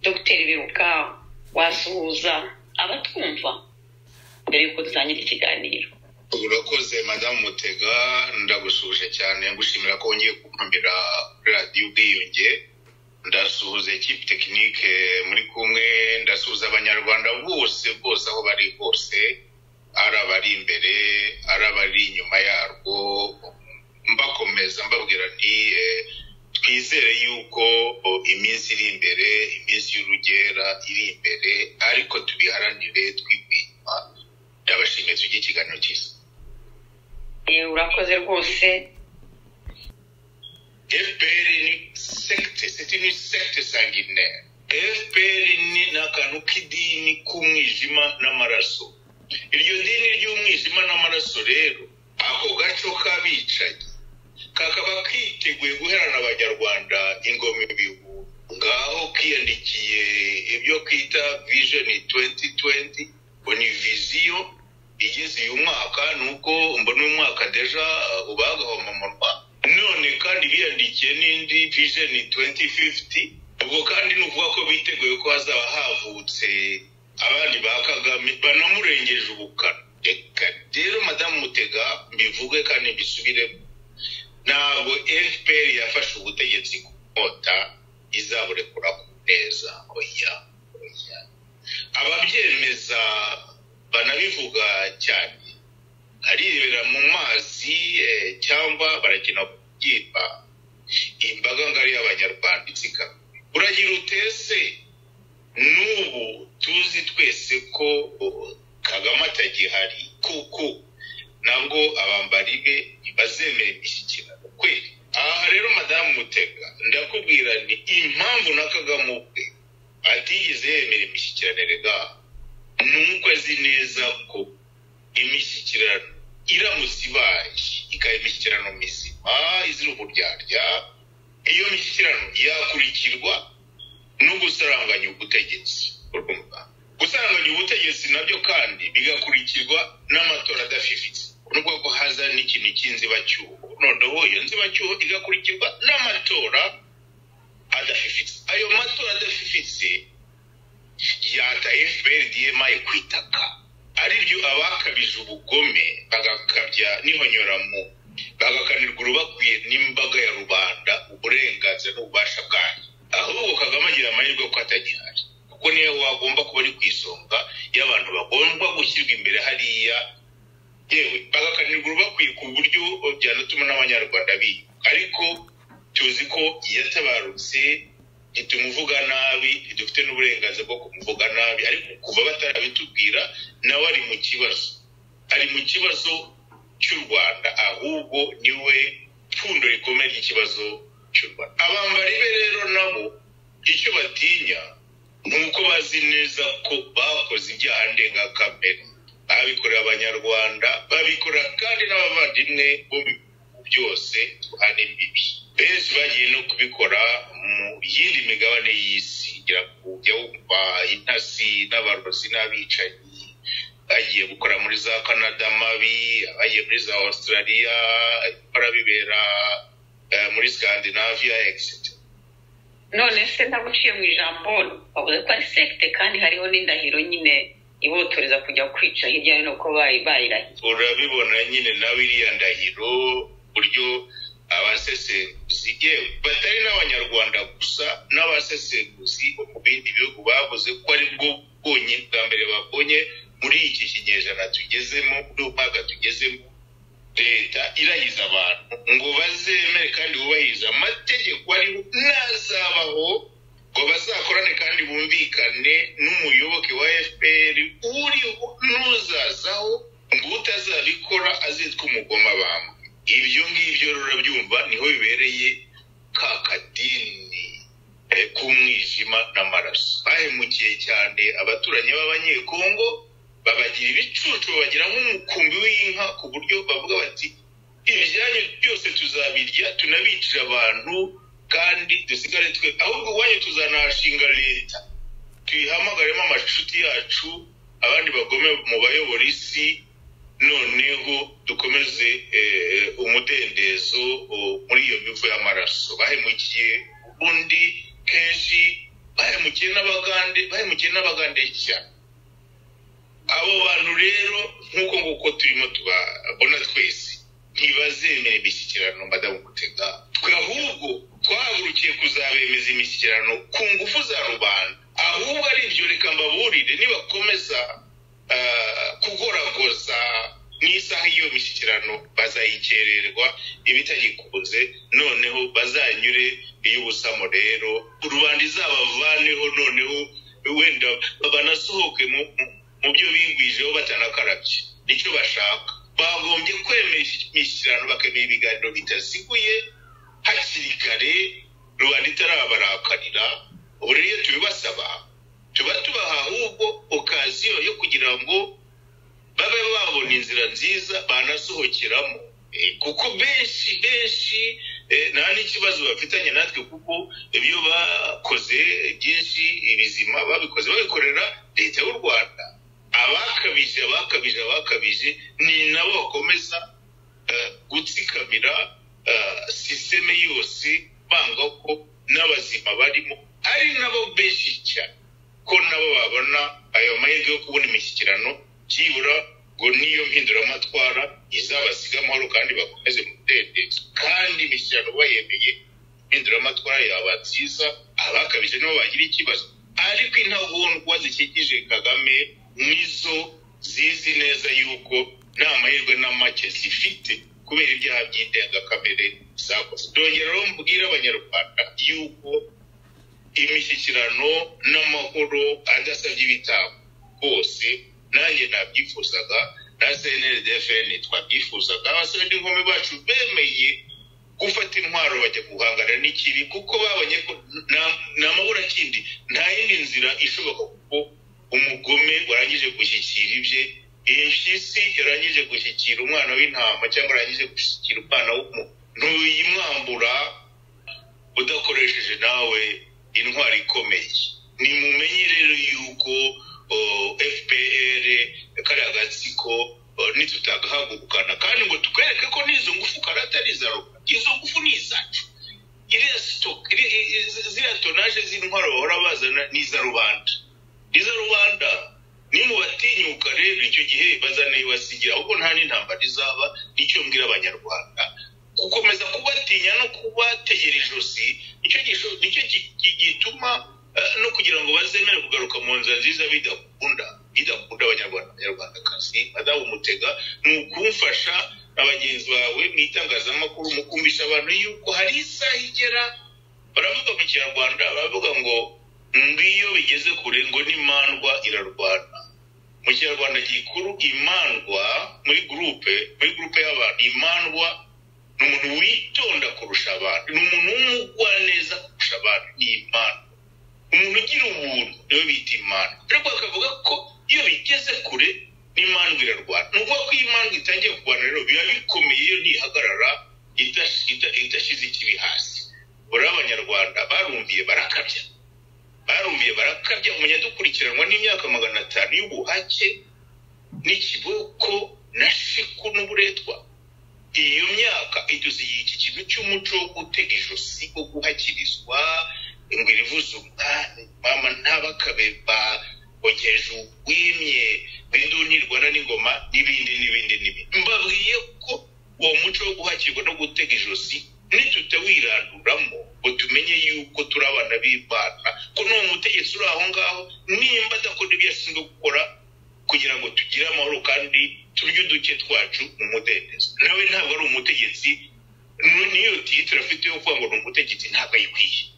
dogiteri biruka wasuhuza abatwumva mbere y'uko dutangira ikiganiro urakoze madamu mutega ndagusuhuje cyane gushimira ko wongeye kuntumira kuri radiyo ubwiyunge ndasuhuza ekipi tekinike muri kumwe ndasuhuza abanyarwanda bose bose aho bari bose ari abari imbere ari abari inyuma yarwo mbakomeza mbabwira nti eh, twizere yuko o, iminsi iri imbere iminsi y'urugera iri imbere ariko tubiharanire twigwima ndabashimiye tujye ikiganiro cyiza Eh, urakoze rwose fpr ni sekite seti ni sekite sanguinaire fpr ni ni akantu k'idini k'umwijima n'amaraso iryo dini ry'umwijima n'amaraso rero ako gaco k'abicanyi kakaba kiteguye guherana abanyarwanda ingoma ibihu ngaho kiyandikiye ibyo kwita vision 2020 ngo ni viziyo igeze uyu mwaka ni uko mbona uyu mwaka deja uh, ubagahoma mu rwanda none kandi biyandikiye n'indi vision 2050 ubwo kandi ni ukuvuga ko biteguye ko hazaba havutse abandi ba kagame banamurengeje ubukana reka rero madamu mutega mbivuge kandi mbisubiremo ntabwo fpr yafashe ubutegetsi ku nkota izaburekura ku neza oya oya ababyemeza banabivuga cyane aribera mu mazi eh, cyangwa barakina kubyimba imbaga ngari y'abanyarwanda itsikama uragira utese n'ubu tuzi twese ko oh, kagame atagihari kuko nabwo abambari be ntibazemera imishyikirano kweli aha rero madamu mutega ndakubwira ni impamvu na kagame ubwe atigeze yemera imishyikirano rega ni uko azi neza ko imishyikirano iramutse ibaye ikaba imishyikirano mizima izira uburyarya iyo mishyikirano yakurikirwa no gusaranganya ubutegetsi urumva gusaranganya ubutegetsi nabyo kandi bigakurikirwa n'amatora adafifitse nubwo ko haza n'ikintu cy'inzibacyuho noneho iyo nzibacyuho igakurikirwa n'amatora adafifitse ayo matora adafifitse yata fpr dma kwitaka aribyo abakabije ubugome bagakabya n'ihonyoramu bagakanirwa urubakwiye n'imbaga ya rubanda uburenganzira n'ububasha bwayo ahubwo kagame agira amahirwe ko atagihari kuko niyo wagomba kuba ari ku isonga y'abantu bagomba gushyirwa imbere hariya yewe bagakanirwa urubakwiye ku buryo byanatuma n'abanyarwanda biba ariko tuzi ko yatabarutse ntitumuvuga nabi ntidufite n'uburenganzira bwo kumuvuga nabi ariko kuva batarabitubwira nawe ari mu kibazo ari mu kibazo cy'u rwanda ahubwo niwe pfundo rikomeye ry'ikibazo cy'u rwanda abambari be rero nabo icyo batinya ni uko bazi neza ko bakoze ibyaha ndengakamere babikorera abanyarwanda babikorera kandi n'abavandimwe bo mu bihugu byose duhana imbibi benshi bagiye no kubikora mu yindi migabane y'isi ngira ngo ujya wumva intasi n'abarozi n'abicanyi bagiye gukora muri za canada mabi abagiye muri za australia bikora bibera eh, muri scandinavia etc none se ndaguciye mu ijambo bavuze ko ari sekite kandi hariho n'indahiro nyine ibotoreza kujya kwica hirya no hino ko bayi bayirahiye urabibona nyine nawe iriya ndahiro uburyo abasesenguzi yewe batari n'abanyarwanda gusa n'abasesenguzi bo mu bindi bihugu bavuze ko ari bwo bwonyine bwa mbere babonye muri iki kinyejana tugezemo muri uyu mwaka tugezemo leta irahiza abantu ngo bazemere kandi bubahirize amategeko ariho n'azabaho ngo bazakorane kandi bumvikane n'umuyoboke wa fpr uriho n'uzazaho ngo utazabikora azitwa umugoma bamwe ibyo ngibyo rero urabyumva niho bibereye ka kadini eh, k'umwijima n'amaraso bahemukiye cyane abaturanyi b'abanyekongo babagira ibicucu babagira nk'umukumbi w'inka ku buryo bavuga bati ibyanyu byose tuzabirya tunabicira abantu kandi dusigare twe ahubwo iwanyu tuzanahashinga leta tuyihamagaremo amacuti yacu abandi bagome mu bayobora isi noneho dukomeze eh, umudendezo o, muri iyo mivu y'amaraso bahemukiye ubundi kenshi bahemukiye bahemukiye n'abagande bahemukiye n'abagande cyane abo bantu rero nk'uko nguko turimo tubabona twese ntibazemera imishyikirano madamu gutega twe ahubwo twahagurukiye kuzabemeza imishyikirano ku ngufu za rubanda ahubwo ari ibyo reka mbaburire nibakomeza ah, kugoragoza n'isaha y'iyo mishyikirano bazayikererwa ibitagikunze noneho bazanyure iy'ubusamo rero rubanda izabavaneho noneho wenda banasohoke mu mu- mu byo bigwijeho batanakarabye nicyo bashaka bagombye kwemera imishyikirano bakemera ibiganiro bitaziguye hakiri kare rubanda itarabarakarira ubu rero iyo tubibasaba tuba tubaha ahubwo okaziyo yo kugira ngo babe babona inzira nziza banasohokeramo Eh, kuko benshi benshi eh, nta n'ikibazo bafitanye natwe kuko ibyo bakoze byinshi ibizima babikoze babikorera leta y'u rwanda abakabije abakabije abakabije ni nabo bakomeza eh, gutsikamira eh, sisiteme yose banga ko n'abazima barimo ari nabo benshi cyane ko nabo babona ayo mahirwe yo kubona imishyikirano byibura ngo niyo mpinduramatwara izabasiga amahoro kandi bakomeze mu mudendezo kandi imishyikirano bayemeye impinduramatwara yaba nziza abakabije nibo bagira ikibazo ariko intagondwa zikikije kagame nizo zizi neza yuko nta mahirwe na make zifite kubera ibyaha by'indengakamere zakoze dongeraho mbwira abanyarwanda yuko imishyikirano n'amahoro adasabye ibitabo bose nanjye nabyifuzaga na cnldfn twabyifuzaga abasore n'inkumi bacu bemeye gufata intwaro bajya guhangana n'ikibi kuko babonye ko nta- nta mabura kindi nta yindi nzira ishoboka kuko umugome warangije gushyikira ibye impyisi yarangije gushyikira umwana w'intama cyangwa yarangije gushyikira umwana w'umuntu ntuyimwambura udakoresheje nawe intwaro ikomeye nimumenye rero yuko o, fpr kariya gatsiko o, nitutagahagurukana kandi ngo tukwereke ko n'izo ngufu karatari iza rubanda izo ngufu ni izacu iriya sitoke iri- i- i- ziriya tonaje z'intwaro bahora bazana ni iza rubanda ni iza rubanda nimubatinyuka rero icyo gihe bazanayibasigira ahubwo nta n'intambara izaba nicyo mbwira abanyarwanda gukomeza kubatinya no kubategera ijosi nicyo gisho- nicyo gi- gi- gituma eh, no kugira ngo bazemere kugaruka mu nzira nziza bidakunda bidakunda abanyarwanda abanyarwandakazi madamu mutega ni ukumfasha na bagenzi bawe mu itangazamakuru mu kumvisha abantu yuko hari isaha igera baravuga mu kinyarwanda baravuga ngo ngiyo bigeze kure ngo n'imandwa irarwana mu kinyarwanda gikuru imandwa muri gurupe muri gurupe y'abantu imandwa ni umuntu witonda kurusha abandi ni umuntu w'umugwaneza kurusha abandi ni imandwa umuntu ugira ubuntu niwe bita imana ariko bakavuga ko iyo bigeze kure n'imandwa irarwana ni ukuvuga ko iyo imandwa itangiye kurwana rero biba bikomeye iyo ntihagarara idash- ida- idashyize ikibi hasi buriya abanyarwanda barumviye barakabya barumviye barakabya umenya dukurikiranwa n'imyaka magana atanu y'ubuhake n'ikiboko na shiku n'uburetwa iyo myaka idusigiye iki kintu cy'umuco wo gutega ijosi wo guhakirizwa ngo irivuze umwami mama ntabakabe bogeje ugwimye binduni rwanda n'ingoma n'ibindi n'ibindi n'ibindi mbabwiye ko uwo muco wo guhakirwa no gutega ijosi nitutawiranduramo ngo tumenye yuko turi abana b'imana ko n'uwo mutegetsi uri aho ngaho nimba adakora ibyo ashinzwe gukora kugira ngo tugire amahoro kandi turye uduke twacu mu mudendezo nawe ntabwo ari umutegetsi nu- n'iyo tiyitire afite yo kuvuga ngo ni umutegetsi ntabwo ayikwiye